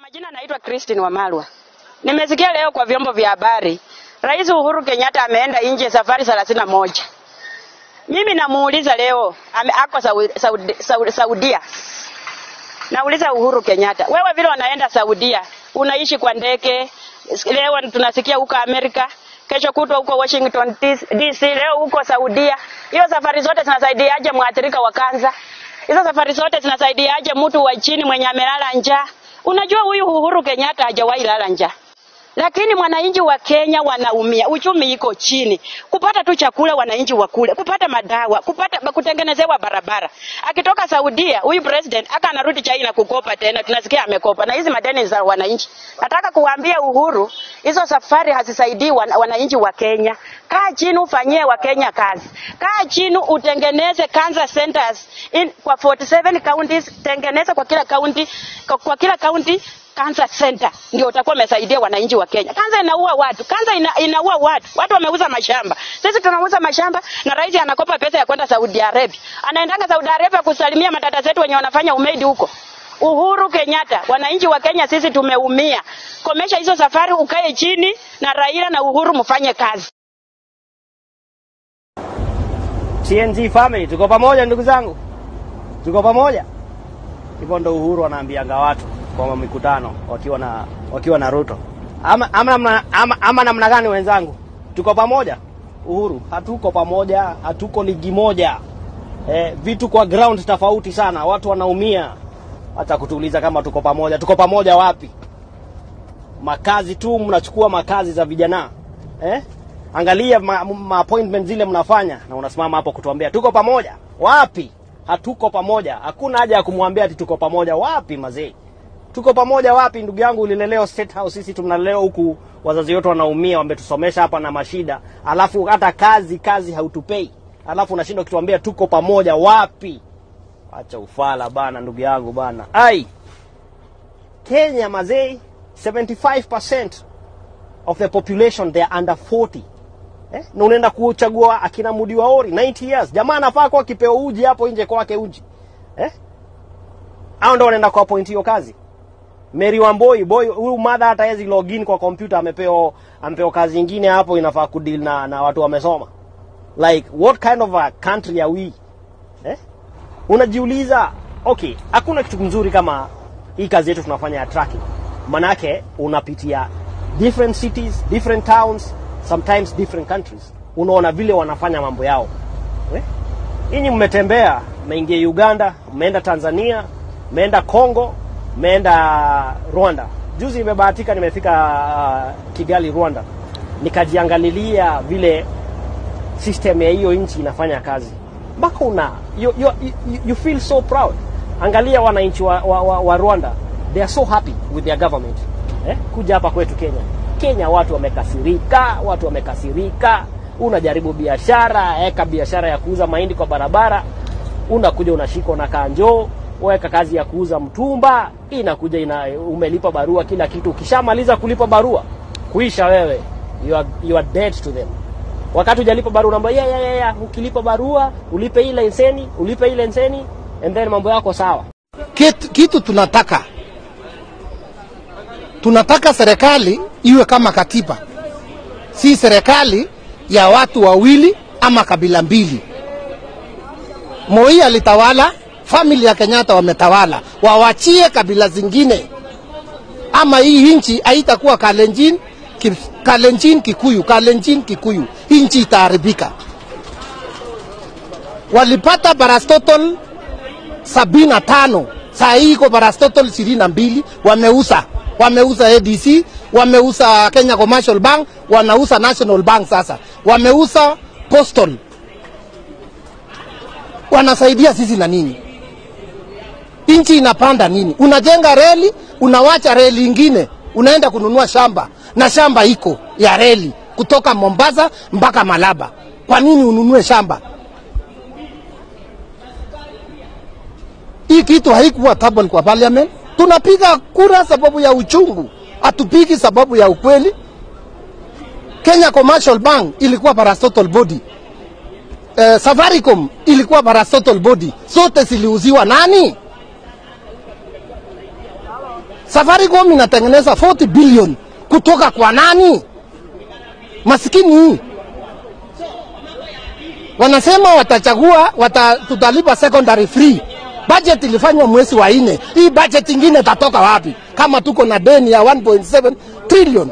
majina naitwa Christine Wamalwa. Nimesikia leo kwa vyombo vya habari Rais Uhuru Kenyatta ameenda nje safari thelathini na moja. Mimi namuuliza leo ame, ako Saudi, Saudi, Saudi, Saudia. Nauliza Uhuru Kenyatta, wewe vile wanaenda Saudia, unaishi kwa ndege, leo tunasikia huko Amerika, kesho kutwa huko Washington DC, leo huko Saudia. Hiyo safari zote zinasaidiaje mwathirika wa kansa? Hizo safari zote zinasaidiaje mtu wa chini mwenye amelala njaa? Unajua huyu Uhuru Kenyatta hajawahi lala njaa. Lakini mwananchi wa Kenya wanaumia, uchumi iko chini, kupata tu chakula wananchi wakule, kupata madawa, kupata kutengenezewa barabara. Akitoka Saudia huyu president aka anarudi China kukopa tena, tunasikia amekopa, na hizi madeni za wananchi. Nataka kuwaambia Uhuru, hizo safari hazisaidii wan, wananchi wa Kenya. Kaa chini ufanyie wa Kenya kazi, kaa chini utengeneze cancer centers in, kwa 47 counties, tengeneza kwa kila county, kwa, kwa kila county cancer center ndio utakuwa umesaidia wananchi wa Kenya. Kansa inaua watu, kansa ina, inaua watu. Watu wameuza mashamba, sisi tunauza mashamba na rais anakopa pesa ya kwenda Saudi Arabia, anaendanga Saudi Arabia kusalimia madada zetu wenye wanafanya umeidi huko. Uhuru Kenyatta, wananchi wa Kenya sisi tumeumia. Komesha hizo safari, ukae chini na Raila na Uhuru mfanye kazi. TNG family, tuko pamoja ndugu zangu, tuko pamoja. Hivyo ndo Uhuru anaambianga watu kwa mikutano wakiwa na wakiwa na Ruto. Ama ama namna ama, ama namna gani wenzangu? Tuko pamoja? Uhuru, hatuko pamoja, hatuko ligi moja. Eh, vitu kwa ground tofauti sana, watu wanaumia. Hata kutuuliza kama tuko pamoja, tuko pamoja wapi? Makazi tu mnachukua makazi za vijana. Eh? Angalia ma, ma appointment zile mnafanya na unasimama hapo kutuambia tuko pamoja. Wapi? Hatuko pamoja. Hakuna haja ya kumwambia ati tuko pamoja. Wapi mazee? Tuko pamoja wapi? Ndugu yangu, ulilelewa State House, sisi tunalelewa huku, wazazi wetu wanaumia, wametusomesha hapa na mashida, alafu hata kazi kazi hautupei, alafu unashindwa kutuambia tuko pamoja. Wapi? Acha ufala bana, ndugu yangu bana. Ai, Kenya mazee, 75% of the population they are under 40 eh? na unaenda kuchagua akina Mudi Waori 90 years, jamaa anafaa kuwa kipewa uji hapo nje kwake uji eh? Hao ndio wanaenda kwa point hiyo kazi. Mary Wamboi boy huyu mother hata hawezi login kwa kompyuta, amepewa amepewa kazi nyingine hapo, inafaa kudeal na, na watu wamesoma. Like what kind of a country are we eh? Unajiuliza, okay, hakuna kitu mzuri kama hii kazi yetu tunafanya ya tracking, manake unapitia different cities, different towns, sometimes different countries, unaona vile wanafanya mambo yao eh? Ninyi mmetembea, mmeingia Uganda, mmeenda Tanzania, mmeenda Congo, mmeenda Rwanda. Juzi nimebahatika nimefika uh, Kigali Rwanda, nikajiangalilia vile system ya hiyo nchi inafanya kazi, mpaka una you, you, you, you feel so proud. Angalia wananchi wa, wa, wa, wa Rwanda, they are so happy with their government eh? Kuja hapa kwetu Kenya, Kenya watu wamekasirika, watu wamekasirika. Unajaribu biashara, eka biashara ya kuuza mahindi kwa barabara, unakuja unashikwa na kanjo weka kazi ya kuuza mtumba, inakuja ina, umelipa barua kila kitu. Ukishamaliza kulipa barua, kuisha wewe, you are, you are dead to them. Wakati hujalipa barua unaambia yeah, yeah, yeah, yeah. Ukilipa barua ulipe ile leseni, ulipe ile leseni and then mambo yako sawa. Kitu, kitu tunataka tunataka serikali iwe kama katiba, si serikali ya watu wawili ama kabila mbili. Moi alitawala famili ya Kenyatta wametawala, wawachie kabila zingine, ama hii nchi haitakuwa Kalenjin, ki, Kalenjin Kikuyu, Kalenjin Kikuyu, hii nchi itaharibika. Walipata barastotol sabini na tano saa hii iko barastotol ishirini na mbili wameuza wameuza ADC, wameuza Kenya Commercial Bank, wanauza National Bank sasa, wameuza Postal. Wanasaidia sisi na nini? nchi inapanda nini? Unajenga reli, unawacha reli ingine, unaenda kununua shamba na shamba iko ya reli kutoka Mombasa mpaka Malaba. Kwa nini ununue shamba? Hii kitu haikuwa table kwa parliament. Tunapiga kura sababu ya uchungu, hatupigi sababu ya ukweli. Kenya Commercial Bank ilikuwa parastatal body. Uh, Safaricom ilikuwa parastatal body. Zote ziliuziwa nani? Safaricom inatengeneza 40 billion kutoka kwa nani? Masikini hii wanasema watachagua wata, tutalipa secondary free. Budget ilifanywa mwezi wa nne. Hii budget ingine itatoka wapi kama tuko na deni ya 1.7 trillion?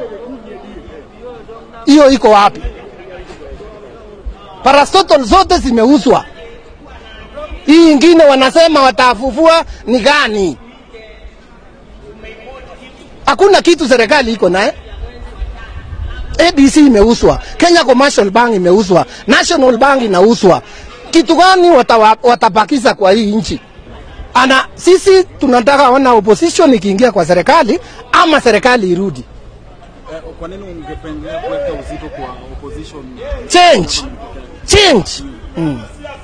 Hiyo iko wapi? Paracetamol zote zimeuzwa. Hii ingine wanasema watafufua ni gani? Hakuna kitu serikali iko naye. ABC imeuzwa, Kenya Commercial Bank imeuzwa, National Bank inauzwa. Kitu gani watawa, watapakiza kwa hii nchi? Ana sisi tunataka ona opposition ikiingia kwa serikali ama serikali irudi. Eh, Kwa nini ungependelea kuweka uzito kwa opposition? Change, change, mm.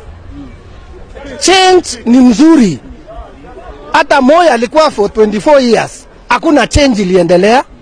change ni mzuri. Hata Moi alikuwa for 24 years, hakuna change iliendelea.